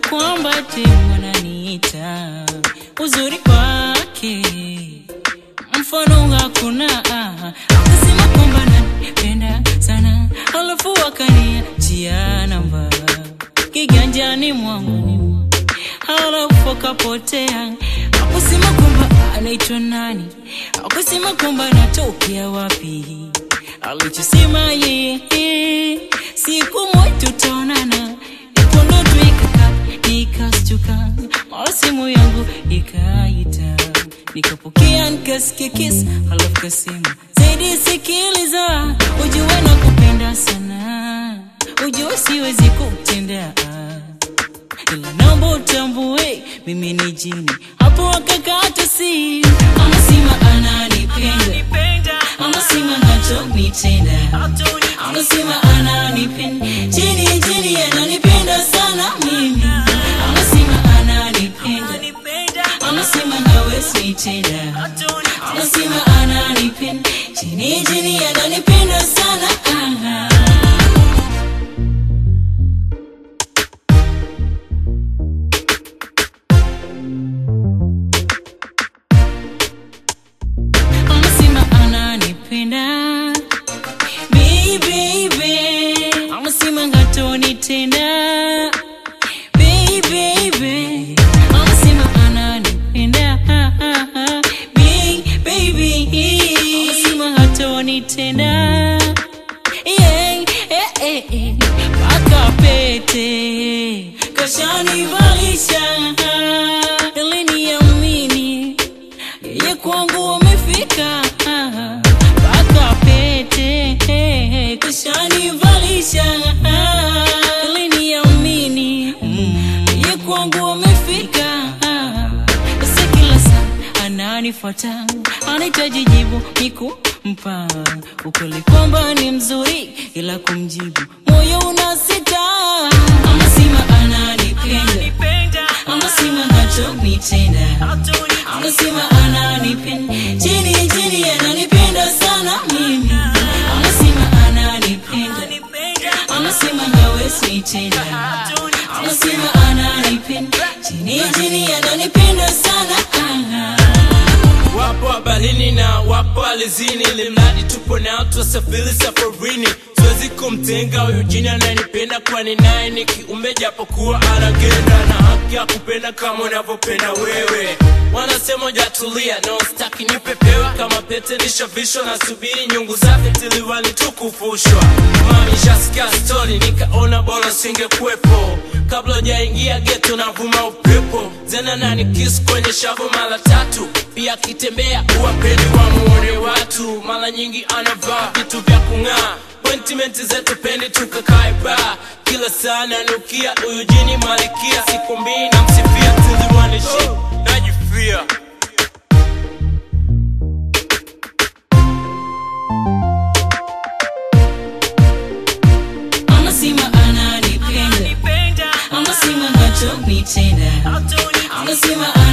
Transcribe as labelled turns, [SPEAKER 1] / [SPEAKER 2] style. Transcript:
[SPEAKER 1] kwamba temu ananiita uzuri wake mfano hakuna ah. akasema kwamba nanipenda sana alafu akaniachia namba kiganjani mwangu halafu akapotea akusema kwamba anaitwa nani akusema kwamba anatokea wapi alichosema yeye siku moja tutaonana ikondo tu ikaka nikastuka mara simu yangu ikaita nikapokea nikasikia kiss halafu kasema zaidi sikiliza ujue na kupenda sana ujue siwezi kutenda ila naomba utambue mimi ni jini hapo akakata si anasema ananipenda anasema nachonitenda anasema ananipenda jini jini ananipenda sana mimi anasema ananipenda anasema hawezi nitenda anasema ananipenda jini jini ananipenda sana ah. anasema ananipenda baby baby anasema ngatonitenda baby baby anasema ananipenda Baby, baby anasema ngatonitenda yeah, eh, eh, eh. paka pete kashanivalisha ili niamini yeye kwangu amefika mpaka pete kushanivalisha ili niamini yeye kwangu amefika sasa kila saa ananifuata anahitaji jibu nikumpa ukweli kwamba ni mzuri ila kumjibu moyo unasita anasema ananipenda anasema nachonitenda anasema ananipenda chini chini ananipenda sana mimi anasema ananipenda anasema hawezi nitenda anasema ananipenda chini chini ananipenda sana ah.
[SPEAKER 2] wapo habarini na wapo alizini limradi tupo nao twasafiri safarini siwezi kumtenga huyu jini ananipenda kwani naye ni kiumbe japokuwa anagenda na haki ya kupenda kama unavyopenda wewe wanasema ujatulia no staki nipepewa kama pete nishavishwa na subiri nyungu zake tiliwani tukufushwa mami shasikia stori nikaona bora singekuwepo kabla ujaingia geto navuma upepo zena nani kiss kwenye shavu mara tatu pia akitembea uwapeni wamuone watu mara nyingi anavaa vitu vya kung'aa Appointment zetu pendi tukakae ba kila saa nanukia huyu jini malikia siku mbili namsifia tulimwanishi najifia
[SPEAKER 1] anasema ananipenda anasema nachonitenda anasema